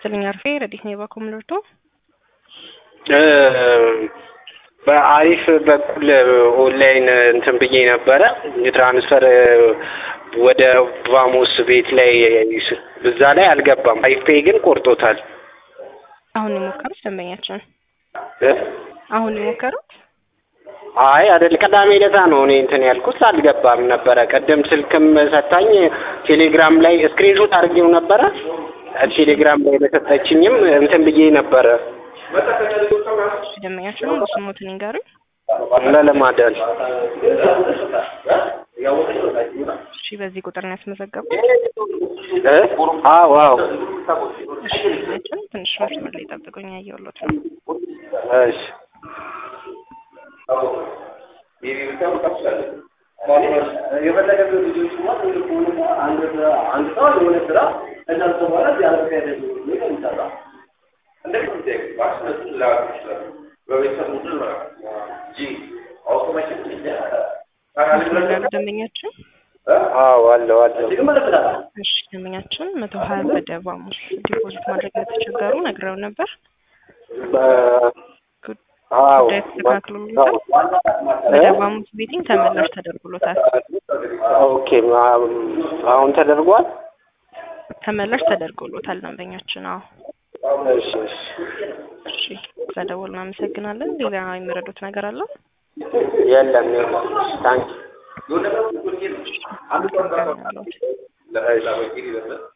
ይስጥልኝ አርፌ ረዲት ነው የባኮ ምልርቶ በአሪፍ በኩል ኦንላይን እንትን ብዬ ነበረ የትራንስፈር ወደ ቫሞስ ቤት ላይ እዛ ላይ አልገባም። አሪፍ ፔይ ግን ቆርጦታል። አሁን የሞከሩት ደንበኛችን አሁን የሞከሩት አይ አይደል፣ ቅዳሜ ዕለት ነው እኔ እንትን ያልኩት አልገባም ነበረ። ቅድም ስልክም ሰታኝ ቴሌግራም ላይ ስክሪንሾት አድርጌው ነበረ። ቴሌግራም ላይ በሰጠችኝም እንትን ብዬ ነበረ። ደንበኛችን ነው ስሞትን ይንገሩኝ። ለለማዳል እሺ፣ በዚህ ቁጥር ነው ያስመዘገቡ። አዎ አዎ። እሺ፣ ደንበኛችን ትንሽ መስመር ላይ ጠብቁኝ፣ ያየሁሎት ነው። እሺ ደንበኛችን አዎ አለው አለው። እሺ ደንበኛችን መቶ ሀያ ወደ ቫሙስ ዲፖዚት ማድረግ ለተቸገሩ ነግረው ነበር። አዎ ጉዳይ ተስተካክሎለታል። ወደ ቫሙስ ቤቲንግ ተመላሽ ተደርጎሎታል። ኦኬ አሁን ተደርጓል። ተመላሽ ተደርጎሎታል ደንበኛችን። አዎ እሺ እሺ እሺ ስለደወሉ እናመሰግናለን። ሌላ የሚረዱት ነገር አለው? የለም የለም። ታንክ አመሰግናለሁ። እሺ